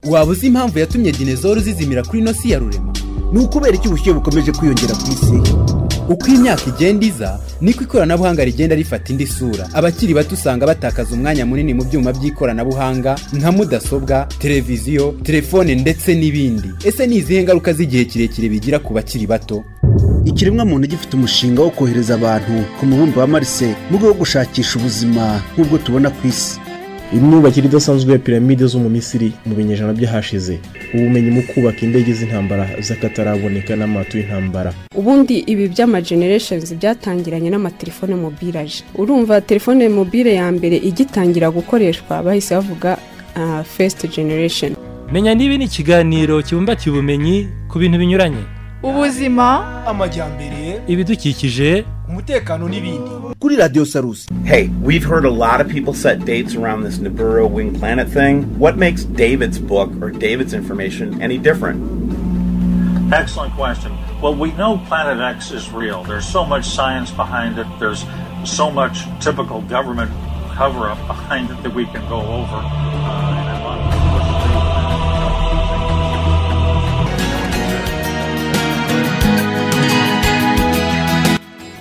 waba uzi impamvu yatumye dinezoro zizimira kuri ino si ya rurema ni ukubera iki ubushyuhe bukomeje kwiyongera ku isi uko imyaka igenda iza niko ikoranabuhanga rigenda rifata indi sura abakiri bato usanga batakaza umwanya munini mu byuma by'ikoranabuhanga nka mudasobwa televiziyo telefone ndetse n'ibindi ese ni izihe ngaruka z'igihe kirekire bigira ku bakiri bato ikiremwamuntu gifite umushinga wo kohereza abantu ku mubumbe wa marise mu rwego rwo gushakisha ubuzima nk'ubwo tubona ku isi imyubakire idasanzwe ya piramide zo mu misiri mu binyejana byahashize ubumenyi mu kubaka indege z'intambara z'akataraboneka n'amato y'intambara ubundi ibi by'ama genereshenizi byatangiranye n'amatelefone mobiraje urumva telefone mobile ya mbere igitangira gukoreshwa bahise bavuga fesite generesheni menya niba ni ikiganiro kibumbatiye ubumenyi ku bintu binyuranye ubuzima amajyambere ibidukikije umutekano n'ibindi kuri radiyo sarusi Hey, we've heard a lot of people set dates around this Nibiru wing planet thing. What makes David's book or David's information any different? Excellent question. Well, we know Planet X is real. There's so much science behind it, there's so much typical government cover up behind it that we can go over.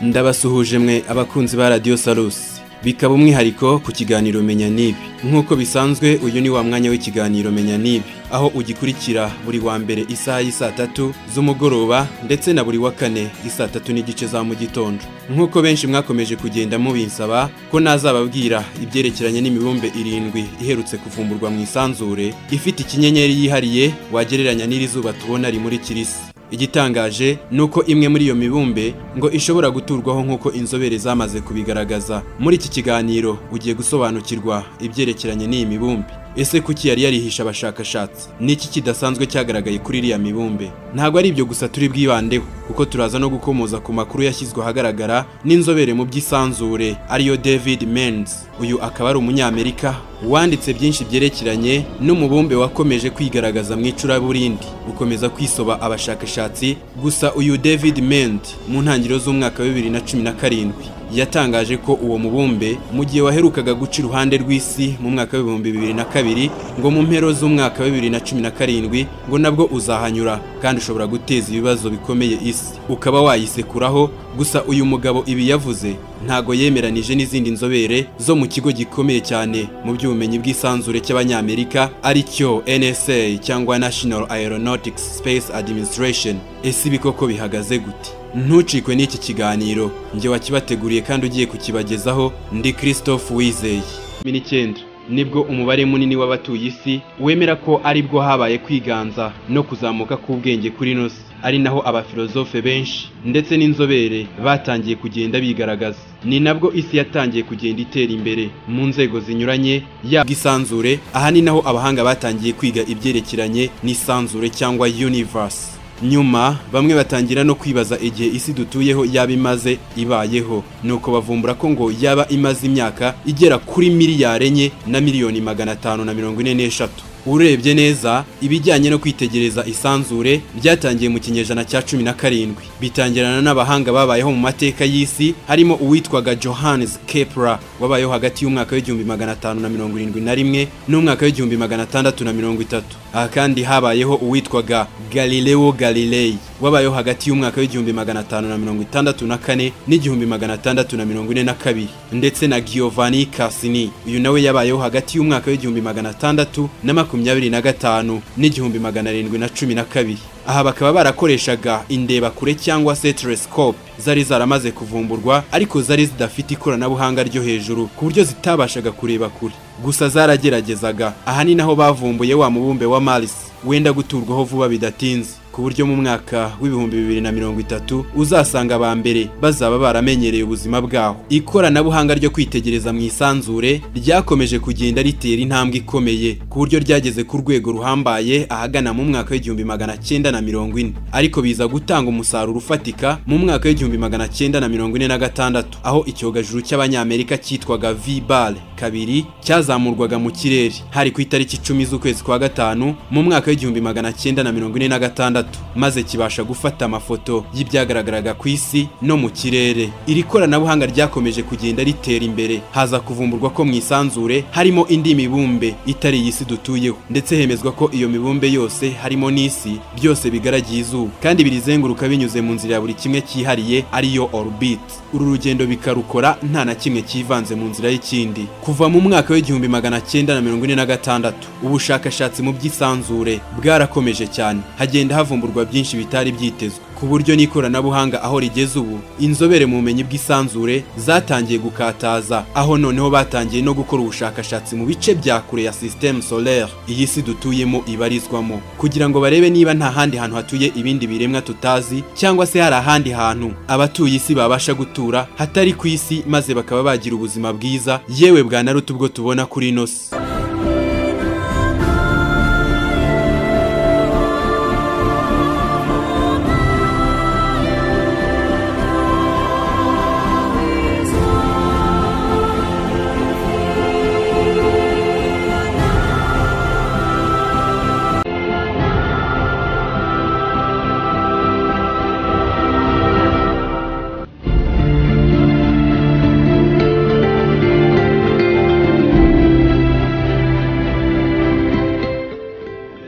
ndabasuhuje mwe abakunzi ba radiyo sarusi bikaba umwihariko ku kiganiro menya n'ibi nk'uko bisanzwe uyu ni wa mwanya w'ikiganiro menya n'ibi aho ugikurikira buri wa mbere isaha y'isaa tatu z'umugoroba ndetse na buri wa kane isaa tatu n'igice za mu gitondo nk'uko benshi mwakomeje kugenda mubinsaba ko nazababwira ibyerekeranye n'imibumbe irindwi iherutse kuvumburwa mu isanzure ifite ikinyenyeri yihariye wagereranya n'irizuba tubona rimurikira isi igitangaje ni uko imwe muri iyo mibumbe ngo ishobora guturwaho nk'uko inzobere zamaze kubigaragaza muri iki kiganiro ugiye gusobanukirwa ibyerekeranye n'iyi mibumbe ese kuki yari yarihisha abashakashatsi ni iki kidasanzwe cyagaragaye kuri iriya mibumbe ntabwo ari ibyo gusa turi bwibandeho kuko turaza no gukomoza ku makuru yashyizwe ahagaragara n'inzobere mu by'isanzure ariyo david menz uyu akaba ari umunyamerika wanditse byinshi byerekeranye n'umubumbe wakomeje kwigaragaza mu icuraburindi ukomeza kwisoba abashakashatsi gusa uyu david mend mu ntangiriro z'umwaka wa bibiri na cumi na karindwi yatangaje ko uwo mubumbe mu gihe waherukaga guca iruhande rw'isi mu mwaka w'ibihumbi bibiri na kabiri ngo mu mpero z'umwaka wa bibiri na cumi na karindwi ngo nabwo uzahanyura kandi ushobora guteza ibibazo bikomeye isi ukaba wayisekuraho gusa uyu mugabo ibi yavuze ntago yemeranije n'izindi nzobere zo mu kigo gikomeye cyane mu by'ubumenyi bw'isanzure cy'abanyamerika ari cyo NSA cyangwa National Aeronautics Space Administration ese ibi koko bihagaze gute ntucikwe n'iki kiganiro njye wakibateguriye kandi ugiye kukibagezaho ndi christophe wizeye cumi n'icyenda nibwo umubare munini w'abatuye isi wemera ko aribwo habaye kwiganza no kuzamuka k'ubwenge kuri ino si ari naho abafilozofe benshi ndetse n'inzobere batangiye kugenda bigaragaza ni nabwo isi yatangiye kugenda itera imbere mu nzego zinyuranye yaba isanzure aha ni naho abahanga batangiye kwiga ibyerekeranye n'isanzure cyangwa universe nyuma bamwe batangira no kwibaza igihe isi dutuyeho yaba imaze ibayeho nuko bavumbura ko ngo yaba imaze imyaka igera kuri miliyari enye na miliyoni magana atanu na mirongo ine n'eshatu urebye neza ibijyanye no kwitegereza isanzure byatangiye mu kinyejana cya cumi na karindwi bitangirana n'abahanga babayeho mu mateka y'isi harimo uwitwaga johannes kepler wabayeho hagati y'umwaka w'igihumbi magana atanu na mirongo irindwi na rimwe n'umwaka w'igihumbi magana atandatu na mirongo itatu aha kandi habayeho uwitwaga galileo galilei wabayeho hagati y'umwaka w'igihumbi magana atanu na mirongo itandatu na kane n'igihumbi magana atandatu na mirongo ine na kabiri ndetse na giovanni cassini uyu nawe yabayeho hagati y'umwaka w'igihumbi magana atandatu na makumyabiri na gatanu n'igihumbi magana arindwi na cumi na kabiri aha bakaba barakoreshaga indebakure cyangwa se telescope zari zaramaze kuvumburwa ariko zari zidafite ikoranabuhanga ryo hejuru ku buryo zitabashaga kureba kure gusa zarageragezaga aha ni naho bavumbuye wa mubumbe wa Mars wenda guturwaho vuba bidatinze ku buryo mu mwaka w'ibihumbi bibiri na mirongo itatu uzasanga aba mbere bazaba baramenyereye ubuzima bwaho ikoranabuhanga ryo kwitegereza mu isanzure ryakomeje kugenda ritera intambwe ikomeye ku buryo ryageze ku rwego ruhambaye ahagana mu mwaka w'igihumbi magana cyenda na mirongo ine ariko biza gutanga umusaruro ufatika mu mwaka w'igihumbi magana cyenda na mirongo ine na gatandatu aho icyogajuru cy'abanyamerika cyitwaga v bar kabiri cyazamurwaga mu kirere hari ku itariki icumi z'ukwezi kwa gatanu mu mwaka w'igihumbi magana cyenda na mirongo ine na gatandatu gatandatu maze kibasha gufata amafoto y'ibyagaragaraga ku isi no mu kirere iri koranabuhanga ryakomeje kugenda ritera imbere haza kuvumburwa ko mu isanzure harimo indi mibumbe itari iyi si dutuyeho ndetse hemezwa ko iyo mibumbe yose harimo n'isi byose bigaragiye izuba kandi birizenguruka binyuze mu nzira ya buri kimwe cyihariye ariyo orbit uru rugendo bikarukora nta na kimwe kivanze mu nzira y'ikindi kuva mu mwaka w'igihumbi magana cyenda na mirongo ine na gatandatu ubushakashatsi mu by'isanzure bwarakomeje cyane hagenda havumburwa byinshi bitari byitezwe ku buryo n'ikoranabuhanga aho rigeze ubu inzobere mu bumenyi bw'isanzure zatangiye gukataza aho noneho batangiye no gukora ubushakashatsi mu bice bya kure ya systeme solaire iyi si dutuyemo ibarizwamo kugira ngo barebe niba nta handi hantu hatuye ibindi biremwa tutazi cyangwa se hari ahandi hantu abatuye isi babasha gutura hatari ku isi maze bakaba bagira ubuzima bwiza yewe bwanaruta ubwo tubona kuri ino si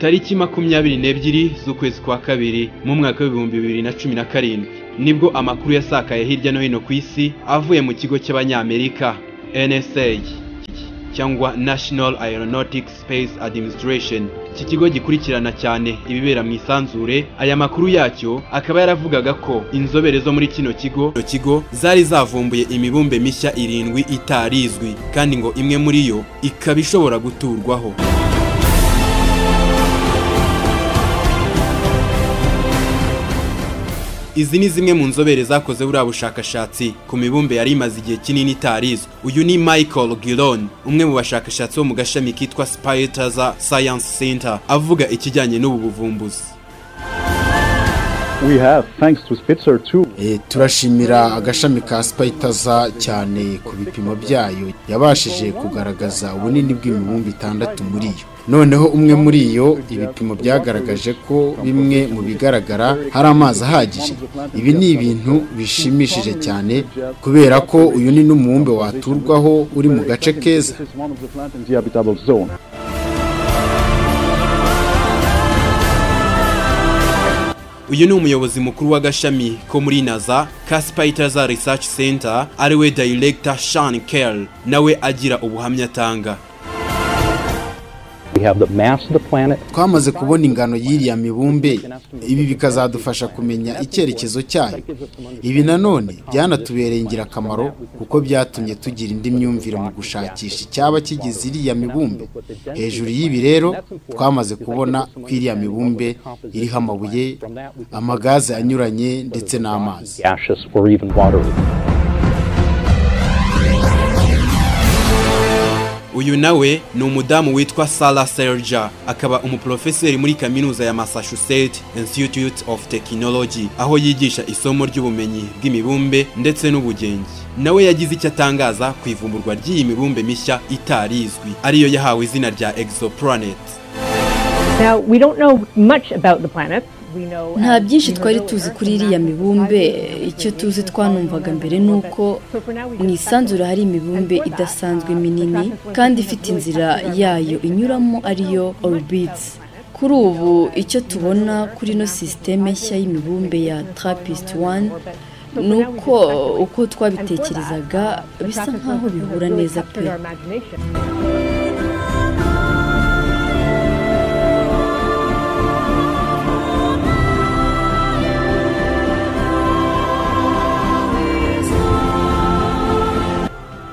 tariki makumyabiri n'ebyiri z'ukwezi kwa kabiri mu mwaka w'ibihumbi bibiri na cumi na karindwi nibwo amakuru yasakaye hirya no hino ku isi avuye mu kigo cy'abanyamerika nsa cyangwa national aeronautics space administration iki kigo gikurikirana cyane ibibera mu isanzure aya makuru yacyo akaba yaravugaga ko inzobere zo muri kino kigo kino kigo zari zavumbuye imibumbe mishya irindwi itarizwi kandi ngo imwe muri yo ikaba ishobora guturwaho izi ni zimwe mu nzobere zakoze buriya bushakashatsi ku mibumbe yari imaze igihe kinini itarizwi uyu ni michael gilon umwe mu bashakashatsi bo mu gashami kitwa spiritaza science center avuga ikijyanye n'ubu buvumbuzi E, turashimira agashami ka spitaza cyane ku bipimo byayo yabashije kugaragaza ubunini bw'imibumbe itandatu muri yo noneho umwe muri yo ibipimo byagaragaje ko bimwe mu bigaragara hari amazi ahagije ibi ni ibintu bishimishije cyane kubera ko uyu ni n'umubumbe waturwaho uri mu gace keza uyu ni umuyobozi mukuru w'agashami ko muri naza ka spitaza research center ariwe director sean kerr nawe agira ubuhamya atanga twamaze kubona ingano y'iriya mibumbe ibi bikazadufasha kumenya icyerekezo cyayo ibi nanone byanatubereye ingirakamaro kuko byatumye tugira indi myumvire mu gushakisha icyaba kigize iriya mibumbe hejuru y'ibi rero twamaze kubona ko iriya mibumbe iriho amabuye amagaze anyuranye ndetse n'amazi uyu nawe ni umudamu witwa Sarah Serja akaba umuprofeseri muri kaminuza ya Massachusetts Institute of Technology aho yigisha isomo ry'ubumenyi bw'imibumbe ndetse n'ubugenge nawe yagize icyo atangaza ku ivumburwa ry'iyi mibumbe mishya itarizwi ariyo yahawe izina rya exoplanet Now, we don't know much about the planets. We know nta byinshi twari tuzi kuri iriya mibumbe icyo tuzi twanumvaga mbere ni uko mu isanzure hari imibumbe idasanzwe minini kandi ifite inzira yayo inyuramo ariyo orbits kuri ubu icyo tubona kuri ino sisiteme nshya y'imibumbe ya trappist 1 ni uko uko twabitekerezaga bisa nk'aho bihura neza pe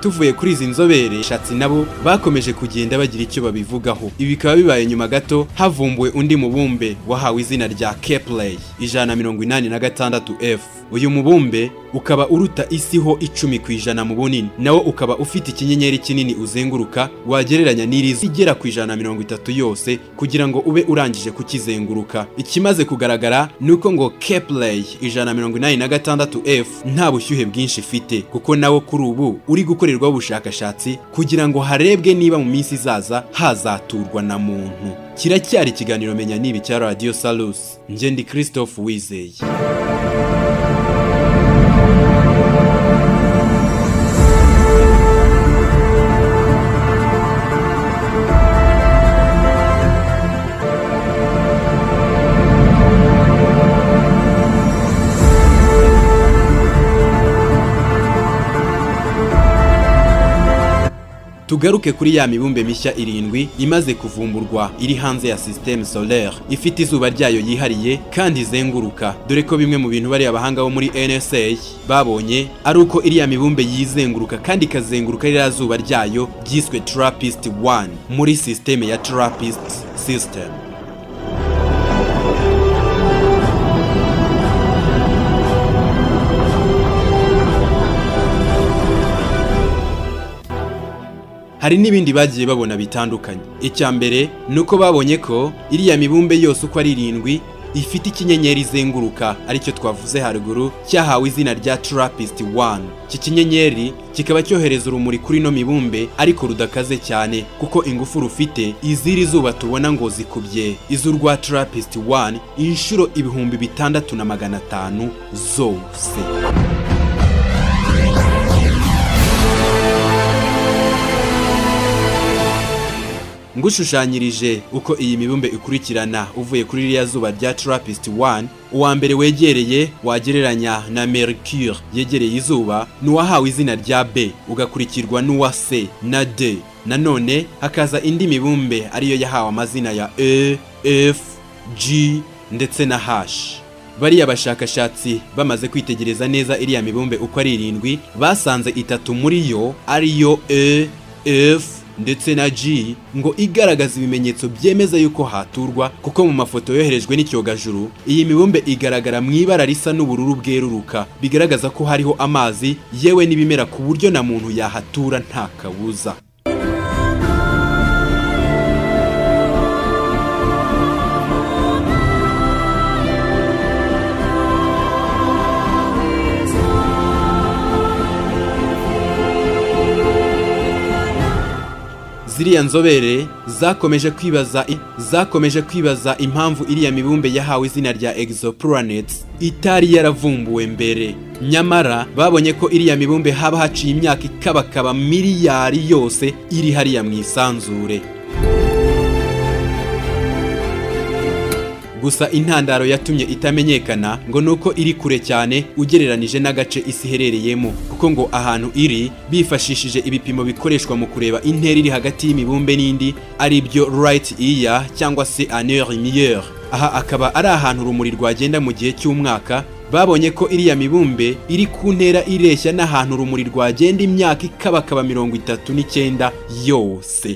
tuvuye kuri izi nzobere shatsi nabo bakomeje kugenda bagira icyo babivugaho ibi bikaba bibaye nyuma gato havumbuwe undi mubumbe wahawe izina rya Kepler ijana mirongo inani na gatandatu F uyu mubumbe ukaba uruta isi ho icumi ku ijana mu bunini nawo ukaba ufite ikinyenyeri kinini uzenguruka wagereranya n'irizi igera ku ijana mirongo itatu yose kugira ngo ube urangije kukizenguruka ikimaze kugaragara ni uko ngo Kepler ijana mirongo inani na gatandatu F nta bushyuhe bwinshi ifite kuko nawo kuri ubu uri gukora gukorerwaho ubushakashatsi kugira ngo harebwe niba mu minsi izaza hazaturwa na muntu kiracyari ikiganiro menya nibi cya radiyo salusi njye ndi christophe wizeye tugaruke kuri ya mibumbe mishya irindwi imaze kuvumburwa iri hanze ya systeme solaire ifite izuba ryayo yihariye kandi izenguruka dore ko bimwe mu bintu bariya abahanga bo muri nsa babonye ari uko iriya mibumbe yizenguruka kandi ikazenguruka ririya zuba ryayo ryiswe trapist 1 muri systeme ya trapist system hari n'ibindi bagiye babona bitandukanye icya mbere ni uko babonye ko iriya mibumbe yose uko ari irindwi ifite ikinyenyeri izenguruka aricyo twavuze haruguru cyahawe izina rya trapist 1 iki kinyenyeri kikaba cyohereza urumuri kuri ino mibumbe ariko rudakaze cyane kuko ingufu rufite iziri zuba tubona ngo zikubye iz'urwa trapist 1 inshuro ibihumbi bitandatu na magana atanu zose ngushushanyirije uko iyi mibumbe ikurikirana uvuye kuri ririya zuba rya trapist 1 uwa mbere wegereye wagereranya na mercure yegereye izuba n'uwahawe izina rya b ugakurikirwa n'uwa c na d nanone hakaza indi mibumbe ariyo yahawe amazina ya e f g ndetse na h bariya bashakashatsi bamaze kwitegereza neza iriya mibumbe uko ari irindwi basanze itatu muri yo ariyo e f ndetse na G ngo igaragaza ibimenyetso byemeza yuko haturwa kuko mu mafoto yoherejwe n'icyogajuru iyi mibumbe igaragara mu ibara risa n'ubururu bweruruka bigaragaza ko hariho amazi yewe n'ibimera ku buryo na muntu yahatura nta kabuza ziriya nzobere zakomeje kwibaza zakomeje kwibaza impamvu iriya mibumbe yahawe izina rya exoplanets itari yaravumbuwe mbere nyamara babonye ko iriya mibumbe haba haciye imyaka ikabakaba miliyari yose iri hariya mu isanzure gusa intandaro yatumye itamenyekana ngo nuko iri kure cyane ugereranije n'agace isi iherereyemo kuko ngo ahantu iri bifashishije ibipimo bikoreshwa mu kureba intera iri hagati y'imibumbe n'indi ari byo right ear cyangwa se anneure meilleure aha akaba ari ahantu urumuri rwagenda mu gihe cy'umwaka babonye ko iriya mibumbe iri ku ntera ireshya n'ahantu urumuri rwagenda imyaka ikabakaba mirongo itatu n'icyenda yose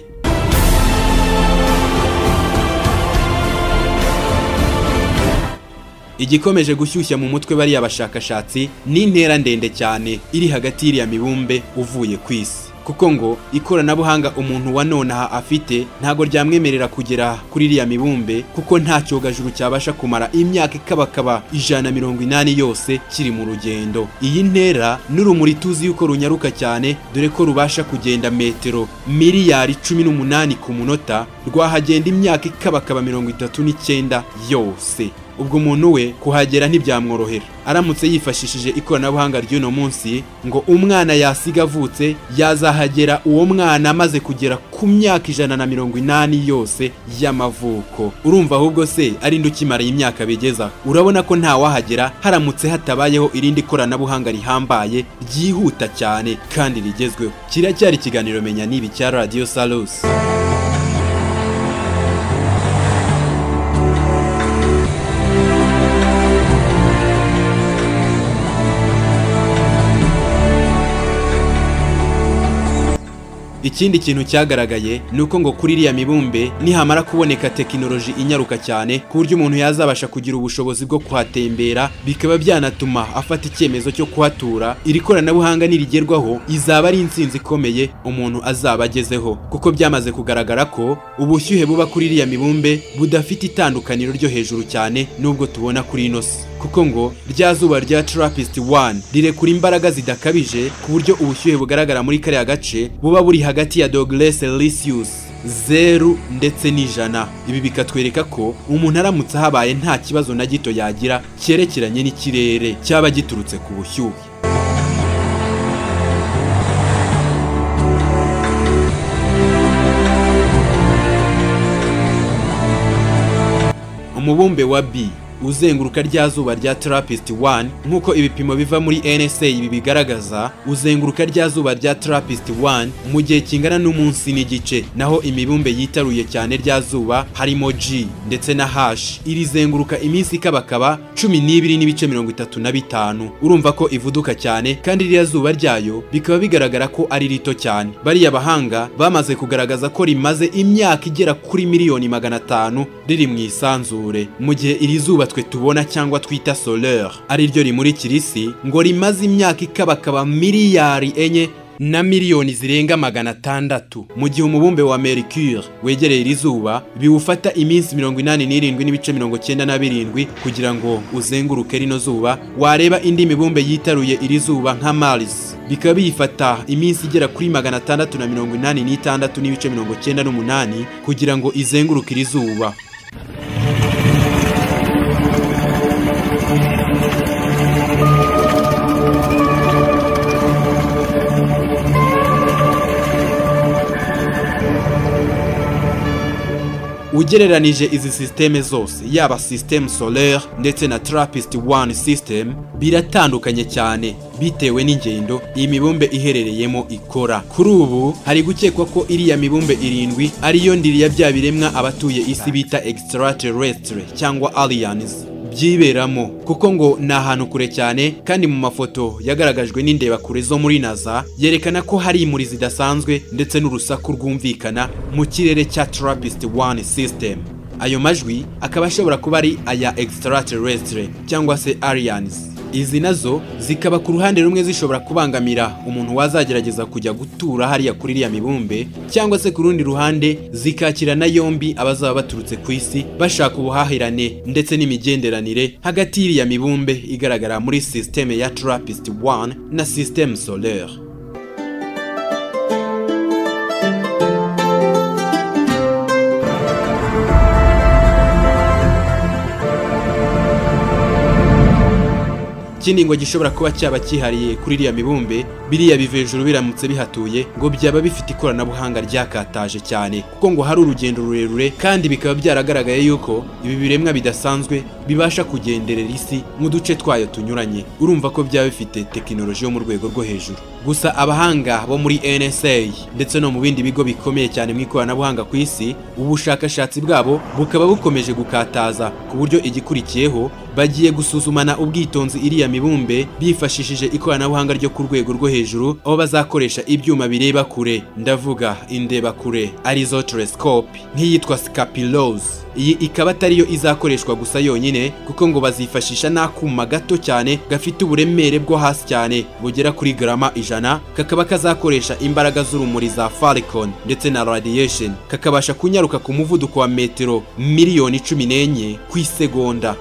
igikomeje gushyushya mu mutwe bariya bashakashatsi ni intera ndende cyane iri hagati y'iriya mibumbe uvuye ku isi kuko ngo ikoranabuhanga umuntu wa nonaha afite ntago ryamwemerera kugera kuri iriya mibumbe kuko nta cyogajuru cyabasha kumara imyaka ikabakaba ijana mirongo inani yose kiri mu rugendo iyi ntera n'urumuri tuzi yuko runyaruka cyane dore ko rubasha kugenda metero miliyari cumi n'umunani ku munota rwahagenda imyaka ikabakaba mirongo itatu n'icyenda yose ubwo umuntu we kuhagera ntibyamworohera aramutse yifashishije ikoranabuhanga ry'uno munsi ngo umwana yasiga avutse yazahagera uwo mwana amaze kugera ku myaka ijana na mirongo inani yose y'amavuko urumva ahubwo se ari nde ukimara imyaka bigeza urabona ko ntawahagera haramutse hatabayeho irindi koranabuhanga rihambaye ryihuta cyane kandi rigezweho kiracyari ikiganiro menya nibi cya radiyo salusi ikindi kintu cyagaragaye ni uko ngo kuri iriya mibumbe nihamara kuboneka tekinoloji inyaruka cyane ku buryo umuntu yazabasha kugira ubushobozi bwo kuhatembera bikaba byanatuma afata icyemezo cyo kuhatura iri koranabuhanga nirigerwaho izaba ari insinzi ikomeye umuntu azaba agezeho kuko byamaze kugaragara ko ubushyuhe buba kuri iriya mibumbe budafite itandukaniro ryo hejuru cyane n'ubwo tubona kuri ino si kuko ngo rya zuba rya trapist 1 rirekura imbaraga zidakabije ku buryo ubushyuhe bugaragara muri kariya gace buba buri hagati ya Douglas Celsius zeru ndetse n'ijana ibi bikatwereka ko umuntu aramutse ahabaye nta kibazo na gito yagira cyerekeranye n'ikirere cyaba giturutse ku bushyuhe umubumbe wa B uzenguruka rya zuba rya Trappist 1 nk'uko ibipimo biva muri NSA ibi bigaragaza uzenguruka rya zuba rya Trappist 1 mu gihe kingana n'umunsi n'igice naho imibumbe yitaruye cyane rya zuba harimo G ndetse na H iri zenguruka iminsi ikabakaba 12 n'ibice 35 urumva ko ivuduka cyane kandi rya zuba ryayo bikaba bigaragara ko ari rito cyane bariya bahanga bamaze kugaragaza ko rimaze imyaka igera kuri miliyoni magana atanu riri mu isanzure mu gihe iri zuba twe tubona cyangwa twita solar ari ryo rimurikira isi ngo rimaze imyaka ikabakaba miliyari enye na miliyoni zirenga magana atandatu mu gihe umubumbe wa mercure wegereye iri zuba biwufata iminsi mirongo inani n'irindwi n'ibice mirongo cyenda na birindwi kugira ngo uzenguruke rino zuba wareba indi mibumbe yitaruye iri zuba nka mars bikaba biyifata iminsi igera kuri magana atandatu na mirongo inani n'itandatu n'ibice mirongo cyenda n'umunani kugira ngo izenguruke iri zuba ugereranije izi sisiteme zose yaba sisiteme solaire ndetse na trappist 1 system biratandukanye cyane bitewe n'ingendo iyi mibumbe iherereyemo ikora kuri ubu hari gukekwa ko iriya mibumbe irindwi ariyo ndiri ya bya biremwa abatuye isi bita extraterrestre cyangwa aliens byiberamo kuko ngo ni ahantu kure cyane kandi mu mafoto yagaragajwe n'indebakure zo muri naza yerekana ko hari imuri zidasanzwe ndetse n'urusaku rwumvikana mu kirere cya trappist 1 system ayo majwi akaba ashobora kuba ari aya extraterrestre cyangwa se aliens izi nazo zikaba ku ruhande rumwe zishobora kubangamira umuntu wazagerageza kujya gutura hariya kuri iriya mibumbe cyangwa se ku rundi ruhande zikakirana yombi abazaba baturutse ku isi bashaka ubuhahirane ndetse n'imigenderanire hagati y'iriya mibumbe igaragara muri sisiteme ya Trappist 1 na sisiteme solaire ikindi ngo gishobora kuba cyaba cyihariye kuri iriya mibumbe biriya biva hejuru biramutse bihatuye ngo byaba bifite ikoranabuhanga ryakataje cyane kuko ngo hari urugendo rurerure kandi bikaba byaragaragaye yuko ibi biremwa bidasanzwe bibasha kugenderera isi mu duce twayo tunyuranye urumva ko byaba bifite tekinoloji yo mu rwego rwo hejuru gusa abahanga bo muri NSA ndetse no mu bindi bigo bikomeye cyane mu ikoranabuhanga ku isi ubushakashatsi bwabo bukaba bukomeje gukataza ku buryo igikurikiyeho bagiye gusuzumana ubwitonzi iriya mibumbe bifashishije ikoranabuhanga ryo ku rwego rwo hejuru aho bazakoresha ibyuma bireba kure ndavuga indeba kure arizo telescope nk'iyitwa scapilos iyi ikaba atariyo izakoreshwa gusa yonyine kuko ngo bazifashisha n'akuma gato cyane gafite uburemere bwo hasi cyane bugera kuri garama ijana kakaba kazakoresha imbaraga z'urumuri za Falcon ndetse na radiation kakabasha kunyaruka ku muvuduko wa metero miliyoni cumi n'enye ku isegonda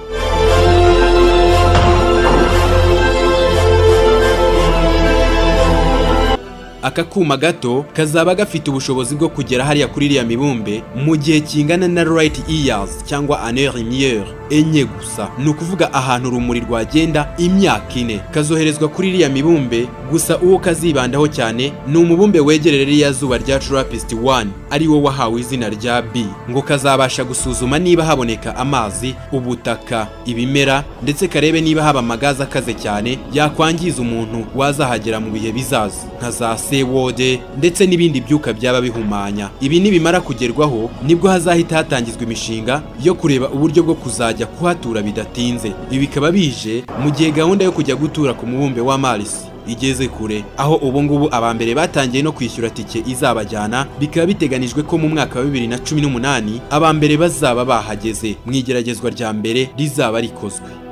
aka kuma gato kazaba gafite ubushobozi bwo kugera hariya kuri iriya mibumbe mu gihe kingana na right years cyangwa année lumière enye gusa ni ukuvuga ahantu urumuri rwagenda imyaka ine kazoherezwa kuri iriya mibumbe gusa uwo kazibandaho cyane ni umubumbe wegereye iriya zuba rya Trappist 1 ari wo wahawe izina rya B ngo kazabasha gusuzuma niba haboneka amazi ubutaka ibimera ndetse karebe niba haba amagazi akaze cyane yakwangiza umuntu wazahagera mu bihe bizaza nka za wode ndetse n'ibindi byuka byaba bihumanya ibi nibimara kugerwaho nibwo hazahita hatangizwa imishinga yo kureba uburyo bwo kuzajya kuhatura bidatinze ibi bikaba bije mu gihe gahunda yo kujya gutura ku mubumbe wa Mars igeze kure aho ubu ngubu abambere batangiye no kwishyura tike izabajyana bikaba biteganijwe ko mu mwaka wa 2018 abambere bazaba bahageze mu igeragezwa rya mbere rizaba rikozwe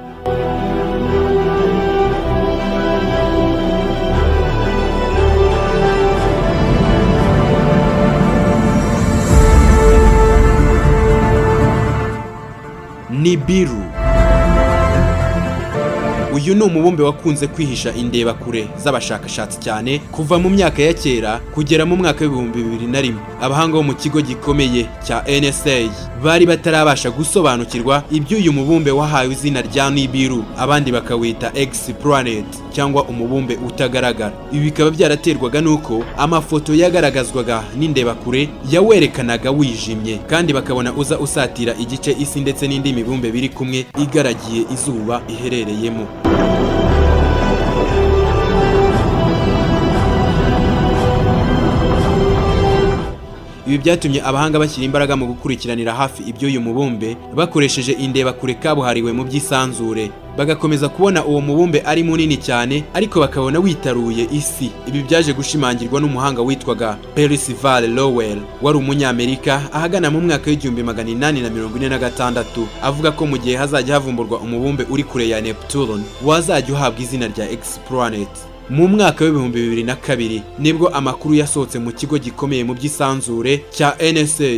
Nibiru uyu ni umubumbe wakunze kwihisha indebakure z'abashakashatsi cyane kuva mu myaka ya kera kugera mu mwaka w'ibihumbi bibiri na rimwe abahanga bo mu kigo gikomeye cya NSA bari batarabasha gusobanukirwa iby'uyu mubumbe wahawe izina rya Nibiru abandi bakawita X planet cyangwa umubumbe utagaragara ibi bikaba byaraterwaga n'uko amafoto yagaragazwaga n'indebakure yawerekanaga wijimye kandi bakabona uza usatira igice isi ndetse n'indi mibumbe biri kumwe igaragiye izuba iherereyemo ibi byatumye abahanga bashyira imbaraga mu gukurikiranira hafi iby'uyu mubumbe bakoresheje indebakure kabuhariwe mu by'isanzure bagakomeza kubona uwo mubumbe ari munini cyane ariko bakabona witaruye isi ibi byaje gushimangirwa n'umuhanga witwaga Percival Lowell wari umunyamerika ahagana mu mwaka w'igihumbi magana inani na mirongo ine na gatandatu avuga ko mu gihe hazajya havumburwa umubumbe uri kure ya Neptune wazajya uhabwa izina rya X planet mu mwaka w'ibihumbi bibiri na kabiri nibwo amakuru yasohotse mu kigo gikomeye mu by'isanzure cya NSA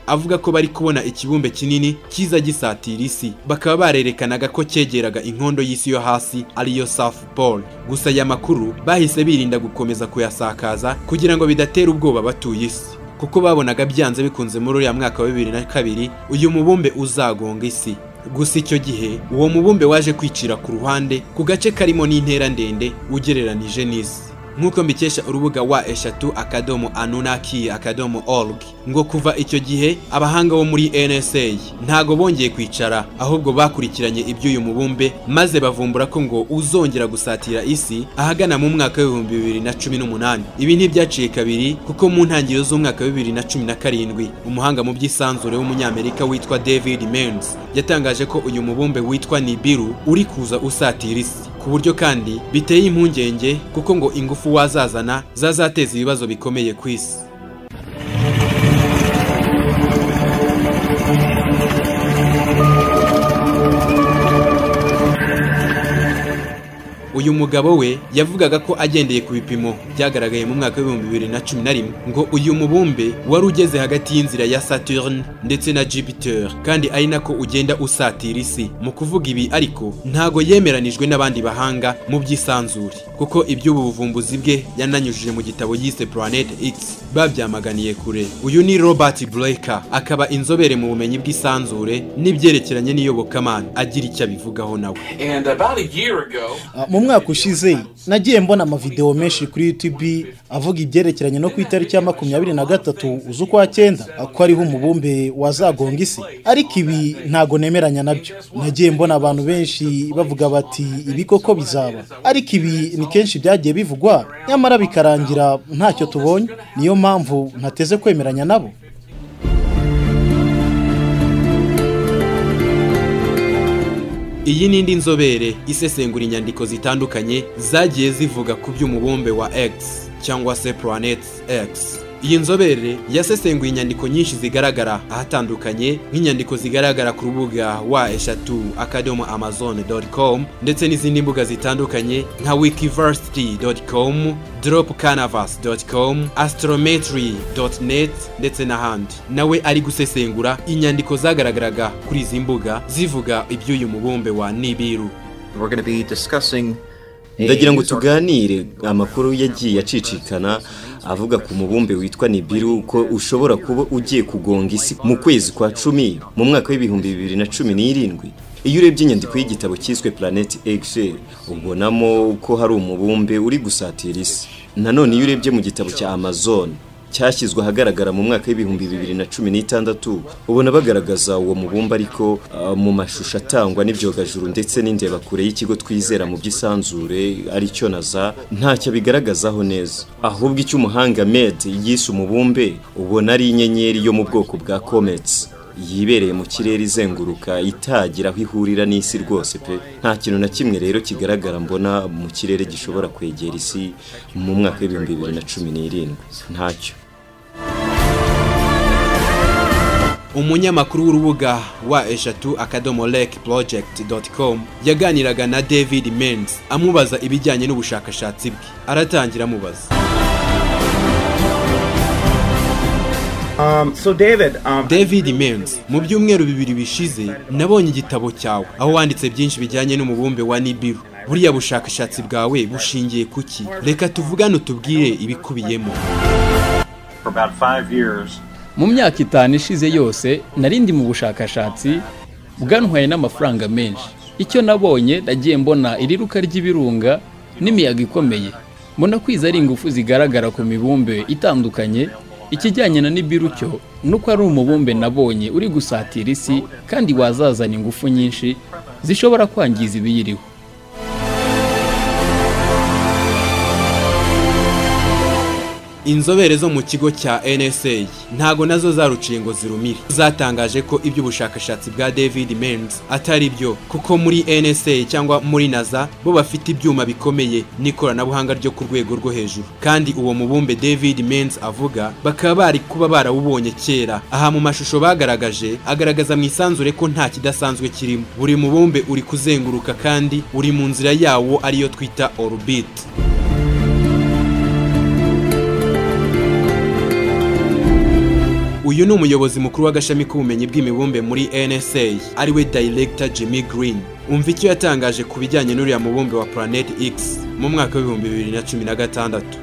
avuga ko bari kubona ikibumbe kinini kiza gisatira isi bakaba barerekanaga ko cyegeraga inkondo y'isi yo hasi ariyo South Pole gusa aya makuru bahise birinda gukomeza kuyasakaza kugira ngo bidatera ubwoba abatuye isi kuko babonaga byanze bikunze muri uriya mwaka wa bibiri na kabiri uyu mubumbe uzagonga isi gusa icyo gihe uwo mubumbe waje kwicira ku ruhande ku gace karimo n'intera ndende ugereranije n'isi nk'uko mbikesha urubuga wa eshatu akadomo anunaki akadomo org ngo kuva icyo gihe abahanga bo muri nsa ntago bongeye kwicara ahubwo bakurikiranye iby'uyu mubumbe maze bavumbura ko ngo uzongera gusatira isi ahagana mu mwaka w'ibihumbi bibiri na cumi n'umunani ibi ntibyaciye kabiri kuko mu ntangiriro z'umwaka wa bibiri na cumi na karindwi umuhanga mu by'isanzure w'umunyamerika witwa david mens yatangaje ko uyu mubumbe witwa nibiru uri kuza usatira isi ku buryo kandi biteye impungenge kuko ngo ingufu wazazana zazateza ibibazo bikomeye ku isi uyu mugabo we yavugaga ko agendeye ku bipimo byagaragaye mu mwaka w'ibihumbi bibiri na cumi na rimwe ngo uyu mubumbe wari ugeze hagati y'inzira ya Saturn ndetse na Jupiter kandi ari nako ugenda usatira isi mu kuvuga ibi ariko ntago yemeranijwe n'abandi bahanga mu by'isanzure kuko iby'ubu buvumbuzi bwe yananyujije mu gitabo yise Planet X babyamaganiye kure uyu ni Robert Blaker akaba inzobere mu bumenyi bw'isanzure n'ibyerekeranye n'iyobokamana agira icyo abivugaho nawe mu mwaka ushize nagiye mbona amavideo menshi kuri YouTube avuga ibyerekeranye no ku itariki ya makumyabiri na gatatu z'ukwa cyenda ko ariho umubumbe wazagonga isi ariko ibi ntago nemeranya nabyo nagiye mbona abantu benshi bavuga bati ibi koko bizaba ariko ibi ni kenshi byagiye bivugwa nyamara bikarangira ntacyo tubonye niyo mpamvu ntateze kwemeranya nabo iyi ni indi nzobere isesengura inyandiko zitandukanye zagiye zivuga ku by'umubumbe wa X cyangwa se Planet X iyi nzobere yasesenguye inyandiko nyinshi zigaragara ahatandukanye nk'inyandiko zigaragara ku rubuga wa eshatu akadomo amazon com ndetse n'izindi mbuga zitandukanye nka wikiversity com drop canvas com astrometry net ndetse n'ahandi nawe ari gusesengura inyandiko zagaragaraga kuri izi mbuga zivuga iby'uyu mubumbe wa nibiru ndagira ngo tuganire amakuru yagiye acicikana avuga ku mubumbe witwa nibiru ko ushobora kuba ugiye kugonga isi mu kwezi kwa cumi mu mwaka w'ibihumbi bibiri na cumi n'irindwi iyo urebye inyandiko y'igitabo cyiswe planeti egise ubonamo ko hari umubumbe uri gusatira isi nanone iyo urebye mu gitabo cya amazon cyashyizwe ahagaragara mu mwaka w'ibihumbi bibiri na cumi n'itandatu ubona bagaragaza uwo mubumbe ariko mu mashusho atangwa n'ibyogajuru ndetse n'indebakure y'ikigo twizera mu by'isanzure aricyo na za ntacyo bigaragazaho neza ahubwo icyo umuhanga med yise umubumbe ubona ari inyenyeri yo mu bwoko bwa comets yibereye mu kirere izenguruka itagira aho ihurira n'isi rwose pe nta kintu na kimwe rero kigaragara mbona mu kirere gishobora kwegera isi mu mwaka w'ibihumbi bibiri na cumi n'irindwi ntacyo umunyamakuru w'urubuga wa eshatu akadomo lake project com yaganiraga na david menz amubaza ibijyanye n'ubushakashatsi bwe aratangira amubaza david menz mu byumweru bibiri bishize nabonye igitabo cyawe aho wanditse byinshi bijyanye n'umubumbe wa nibiru buriya bushakashatsi bwawe bushingiye ku ki reka tuvugane utubwire ibikubiyemo For about five years, mu myaka itanu ishize yose nari ndi mu bushakashatsi bwantwaye n'amafaranga menshi icyo nabonye nagiye mbona iriruka ry'ibirunga n'imiyaga ikomeye mbona kwiza ari ingufu zigaragara ku mibumbe itandukanye ikijyanye na nibiru cyo nuko ari umubumbe nabonye uri gusatira isi kandi wazazana ingufu nyinshi zishobora kwangiza ibiyiriho inzobere zo mu kigo cya nsa ntago nazo zaruciye ngo zirumire zatangaje ko iby'ubushakashatsi bwa david menz atari byo kuko muri nsa cyangwa muri nasa bo bafite ibyuma bikomeye n'ikoranabuhanga ryo ku rwego rwo hejuru kandi uwo mubumbe david menz avuga bakaba bari kuba barawubonye kera aha mu mashusho bagaragaje agaragaza mu isanzure ko nta kidasanzwe kirimo buri mubumbe uri kuzenguruka kandi uri mu nzira yawo ariyo twita orbit uyu ni umuyobozi mukuru w'agashami k'ubumenyi bw'imibumbe muri nsa ariwe director jimmy green umva icyo yatangaje ku bijyanye n'uriya mubumbe wa planet x mu mwaka w'ibihumbi bibiri na cumi na gatandatu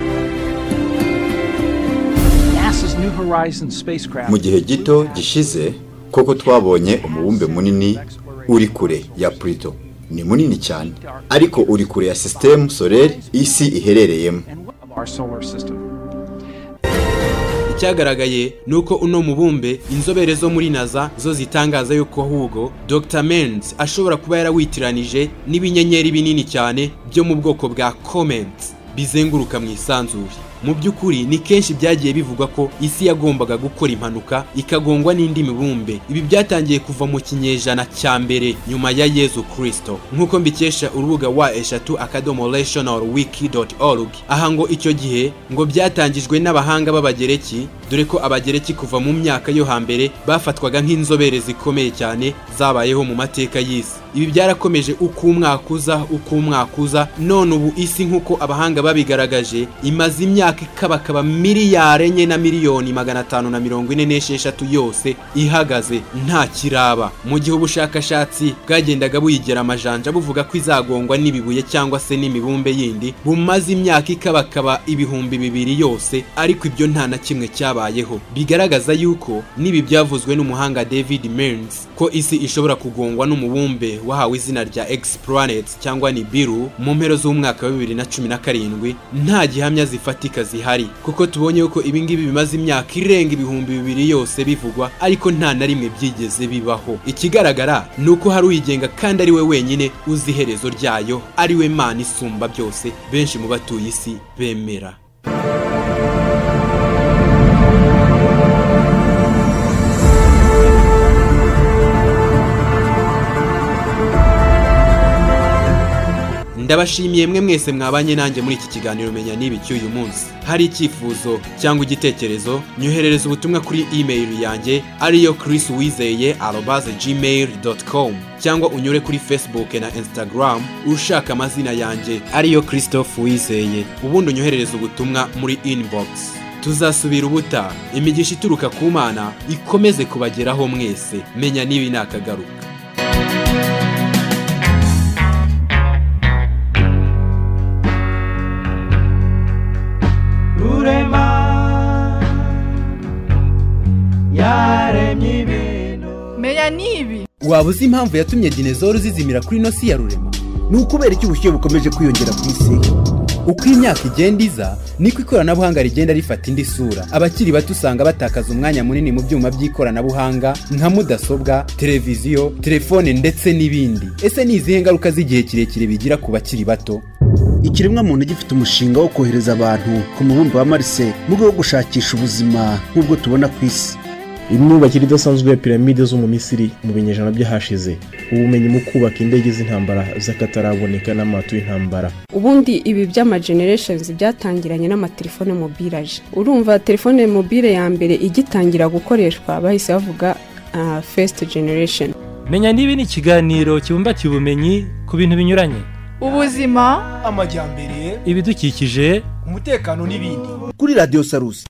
mu gihe gito gishize koko twabonye umubumbe munini uri kure ya Pluto ni munini cyane ariko uri kure ya sisitemu solere isi iherereyemo icyagaragaye ni uko uno mubumbe inzobere zo muri naza zo zitangaza yuko ahubwo dr menz ashobora kuba yarawitiranije n'ibinyenyeri binini cyane byo mu bwoko bwa comment bizenguruka mu isanzure mu by'ukuri ni kenshi byagiye bivugwa ko isi yagombaga gukora impanuka ikagongwa n'indi mibumbe ibi byatangiye kuva mu kinyejana cya mbere nyuma ya yezu kirisito nk'uko mbikesha urubuga wa eshatu akadomo rational wiki doti orugi aha ngo icyo gihe ngo byatangijwe n'abahanga b'abagereki dore ko abagereki kuva mu myaka yo hambere bafatwaga nk'inzobere zikomeye cyane zabayeho mu mateka y'isi ibi byarakomeje uko umwaka uza uko umwaka uza none ubu isi nk'uko abahanga babigaragaje imaze imyaka imyaka ikabakaba miliyari enye na miliyoni magana atanu na mirongo ine n'esheshatu yose ihagaze nta kiraba mu gihe ubushakashatsi bwagendaga buyigera amajanja buvuga ko izagongwa n'ibibuye cyangwa se n'imibumbe yindi bumaze imyaka ikabakaba ibihumbi bibiri yose ariko ibyo nta na kimwe cyabayeho bigaragaza yuko n'ibi byavuzwe n'umuhanga david merns ko isi ishobora kugongwa n'umubumbe wahawe izina rya x planet cyangwa nibiru mu mpero z'umwaka wa bibiri na cumi na karindwi nta gihamya zifatika zihari kuko tubonye ko ibingibi bimaze imyaka irenga ibihumbi bibiri yose bivugwa ariko nta na rimwe byigeze bibaho ikigaragara ni uko hari uyigenga kandi ari we wenyine uzi iherezo ryayo ari we mana isumba byose benshi mu batuye isi bemera ndabashimiye mwe mwese mwabanye nanjye muri iki kiganiro menya niba cy'uyu munsi hari icyifuzo cyangwa igitekerezo nyoherereza ubutumwa kuri imeri yanjye ariyo chris wizeye arobaze gmail com cyangwa unyure kuri facebook na instagram ushaka amazina yanjye ariyo christophe wizeye ubundi unyoherereza ubutumwa muri inbox tuzasubira ubuta imigisha ituruka ku mana ikomeze kubageraho mwese menya niba inakagaruka rurema yaremye ibintu menya n'ibi waba uzi impamvu yatumye dinezoro zizimira kuri nosi ya rurema ni ukubera icyo ubushyuhe bukomeje kwiyongera ku isi uko imyaka igenda iza niko ikoranabuhanga rigenda rifata indi sura abakiri bato usanga batakaza umwanya munini mu byuma by'ikoranabuhanga nka mudasobwa televiziyo telefone ndetse n'ibindi ese ni izihe ngaruka z'igihe kirekire bigira ku bakiri bato ikiremwa muntu gifite umushinga wo kohereza abantu ku mubumbe wa marse mu rwego rwo gushakisha ubuzima nk'ubwo tubona ku isi imyubakire idasanzwe ya piramide zo mu misiri mu binyejana by'ahashize ubumenyi mu kubaka indege z'intambara z'akataraboneka n'amato y'intambara ubundi ibi by'ama generations byatangiranye n'amatelefone mobiraje urumva telefone mobile ya mbere igitangira gukoreshwa bahise bavuga uh, first generation menya niba ni ikiganiro kibumbatiye ubumenyi ku bintu binyuranye ubuzima amajyambere ibidukikije umutekano n'ibindi kuri radiyo sarusi